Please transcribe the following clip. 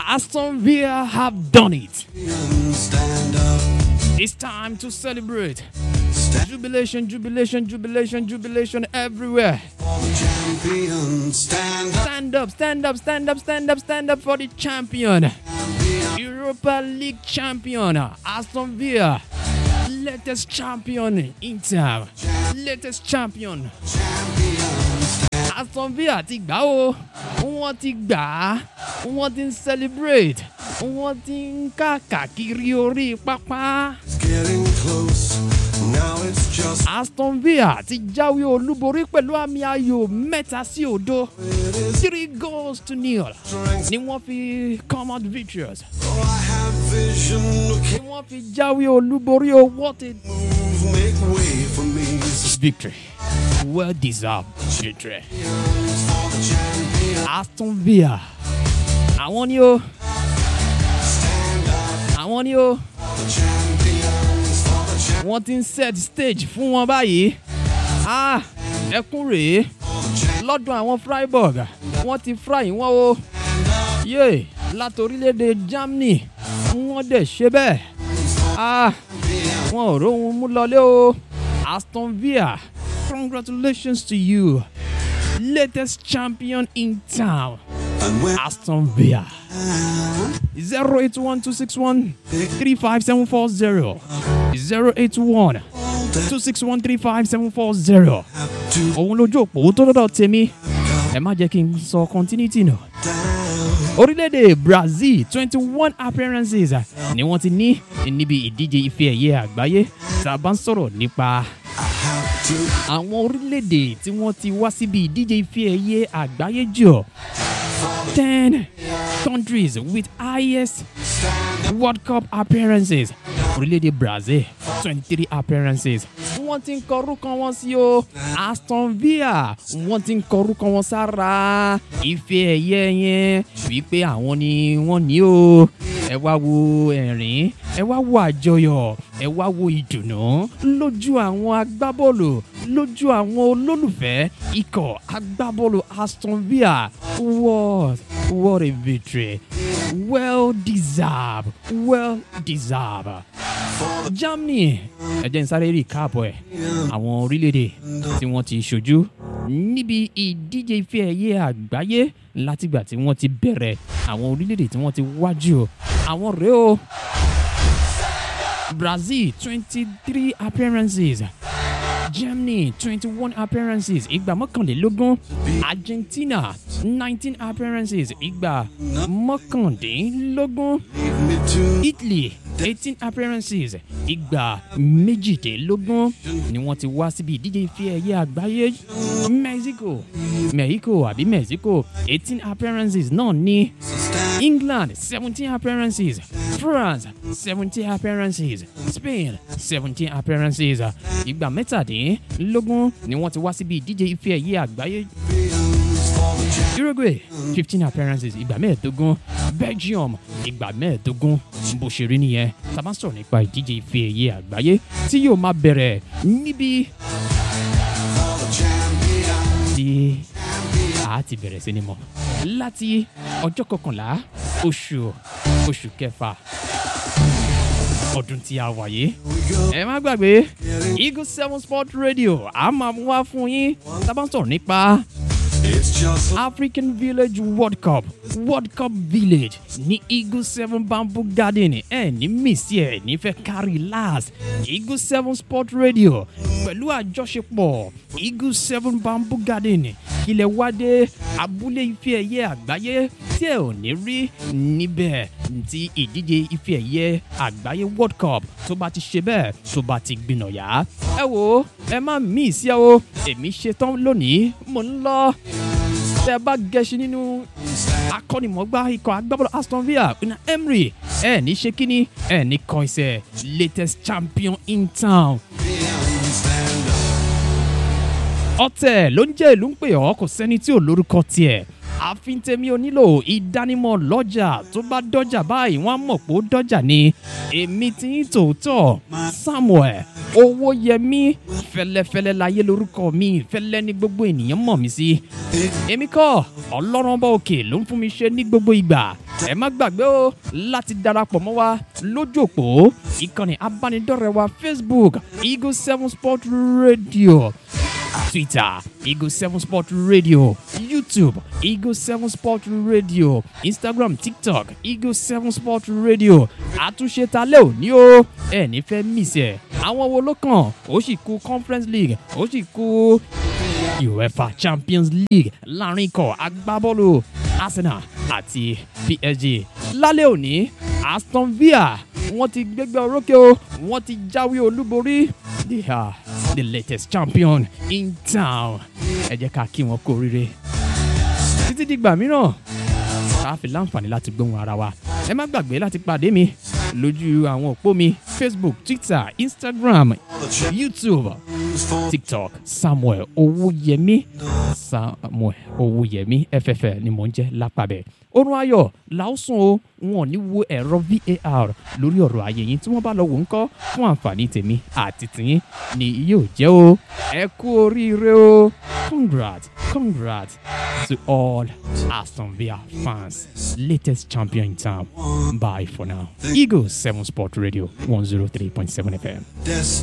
Aston Villa have done it. Stand up, It's time to celebrate. stand Jubilation, jubilation, jubilation, jubilation everywhere. for the champion. Stand up, Stand up, stand up, stand up, stand up, stand up for the champion. Europa League champion, Aston Villa. Latest champion, Inter. Latest champion. Aston Villa ti gbà ó, wọ́n ti gbà á, wọ́n ti ń celebrate, wọ́n ti ń káàkiri orí pápá. it's getting close. Now it's just Aston Villa ti jáwé olúborí pẹ̀lú àmì ayò mẹ́ta sí òdo. Three goals to nil strength. ni wọ́n fi come out victorious. Oh, I have vision. Looking, Ni wọ́n fi jáwé olúborí o what a move, make way for me. victory. Well deserved victory. For the champion. Aston Villa. Àwọn ni o. Àwọn ni o. Champions for the champion. Wọ́n ti ń set stage fún wọn báyìí. Ah! Ẹkún rèé. Lọ́dún àwọn Freiburg. Wọ́n ti fry wọ́n o. Yé! Láti orílẹ̀-èdè Germany. Wọ́n dẹ̀ ṣe bẹ́ẹ̀. Ah! Wọn ò róhun mú lọlé o. Aston Villa. Congratulations to you. Latest champion in town. And when Aston Villa. 081-261-35740. 081-261-35740. have to Òun lójú òpó tó dọ́dọ̀ tèmi. Ẹ má jẹ́ kí n sọ continuity nù. down. Orílẹ̀-èdè Brazil twenty one appearances ni wọ́n ti ní níbi ìdíje ife ẹ̀yẹ àgbáyé tá a bá ń sọ̀rọ̀ nípa I have to àwọn orílẹ̀-èdè tí wọ́n ti wá síbi ìdíje ife ẹ̀yẹ àgbáyé jù ten countries with highest world cup appearances orílẹ̀-èdè brazil twenty three appearances wọ́n ti ń kọrúkọ wọn sí o aston villa wọ́n ti ń kọrúkọ wọn sára ife ẹ̀yẹ yẹn wípé àwọn ni wọ́n ní o ẹ wá wo ẹ̀rín ẹ wá wo àjọyọ̀ ẹ wá wo ìdùnnú lójú àwọn agbábọ́ọ̀lù lójú àwọn olólùfẹ́ ikọ̀ agbábọ́ọ̀lù aston villa what what a victory well deserved well deserved germany ẹ jẹ́ n sáré rí káàbọ̀ ẹ̀ àwọn orílẹ̀-èdè tí wọ́n ti ṣojú níbi ìdíje ife ẹ̀yẹ àgbáyé látìgbà tí wọ́n ti bẹ̀rẹ̀ àwọn orílẹ̀-èdè tí wọ́n ti wájú o àwọn rèé o brazil twenty three appearances germany twenty one appearances ìgbà mọ́kànlélógún argentina nineteen appearances ìgbà mọ́kàndínlógún leave me to italy eighteen appearances ìgbà méjìdínlógún ni wọ́n ti wá síbi ìdíje ife ẹ̀yẹ àgbáyé mexico mexico àbí mexico eighteen appearances náà ní stand. england seventeen appearances france seventeen appearances spain seventeen appearances ìgbà mẹ́tàdínlógún ni wọ́n ti wá síbi ìdíje ife ẹ̀yẹ àgbáyé uruguay fifteen appearances ìgbà mẹ́ẹ̀ẹ́dógún belgium ìgbà mẹ́ẹ̀ẹ́dógún bó ṣe rí nìyẹn tá a bá sọ̀rọ̀ nípa ìdíje ife ẹ̀yẹ àgbáyé tí yóò máa bẹ̀rẹ̀ níbi tí a ti bẹ̀rẹ̀ sí ni mọ̀ láti ọjọ́ kọkànlá oṣù oṣù kẹfà ọdún tí a wà yìí. ẹ má gbàgbé eagle seven sport radio a máa mú wá fún yín tá a bá ń sọ̀rọ̀ nípa It's just African Village World Cup World Cup Village ní Eagle Seven Bamboo Garden ẹ ní mísí ẹ nífẹ̀ẹ́ kárí last Eagle Seven Sport Radio pẹ̀lú àjọṣepọ̀ Eagle Seven Bamboo Garden kílẹ̀ wádé abúlé ife ẹ̀yẹ àgbáyé tí ẹ ò ní rí níbẹ̀ tí ìdíje ife ẹ̀yẹ àgbáyé World Cup tó bá ti ṣe bẹ́ẹ̀ tó bá ti gbìnàyà ẹ wo ẹ má mísí ẹ o èmi ṣetán lónìí mò ń lọ tẹ bá gẹṣin nínú akọ́nimọ̀gbá ikọ̀ agbábọ́ọ̀lù aston villa una emery ẹ ní ṣe kíni ẹ ní kọ iṣẹ́ latest champion in town. ọ̀tẹ̀ ló ń jẹ́ ìlú ń pè ọ́ kò sẹ́ni tí ò lórúkọ tiẹ̀ àfin tèmi ò nílò ìdánimọ̀ lọ́jà tó bá dọ́jà báyìí wọ́n á mọ̀ pé ó dọ́jà ni èmi ti ń tòótọ́ samuel owóyẹmí fẹlẹfẹlẹ láyé lórúkọ mi fẹlẹ ní gbogbo ènìyàn mọ̀ mí sí èmi kọ́ ọlọ́run ọba òkè ló ń fún mi ṣe ní gbogbo ìgbà ẹ má gbàgbé o láti darapọ̀ mọ́ wa lójú òpó ìkànnì abánidọ́rẹ̀ẹ́ wa facebook eagle seven sport radio twitter eagle seven sport radio youtube eagle seven sport radio instagram tiktok eagle seven sport radio àtúnṣe talẹ́ òní o ẹ ní fẹ́ mísẹ̀ àwọn wo ló kàn ó sì kú conference league ó sì kú uefa champions league láàrin ikọ̀ agbábọ́ọ̀lù arsenal àti psg lálẹ́ òní aston villa wọ́n ti gbégbé orókè o wọ́n ti jáwé olúborí they are the latest champion in town ẹ jẹ́ ká kí wọn kú oríire títí dìgbà mìíràn ká fi láǹfààní láti gbóhùn ara wa ẹ má gbàgbé láti pàdé mi lójú àwọn òpó mi facebook twitter instagram youtube tiktok samuel owóyẹmí samuel owóyẹmí ffl ni mò ń jẹ́ lápàbẹ̀ orun ayọ̀ làásùn o wọn ò ní wo ẹ̀rọ var lórí ọ̀rọ̀ ayé yín tí wọ́n bá lọ wò ń kọ́ fún àǹfààní tèmi àti tìyín ni yóò jẹ́ o ẹ kú oríire o congrats congrats to all aston villa fans latest champion in town bye for now eagles seven sport radio one zero three point seven fm. Des-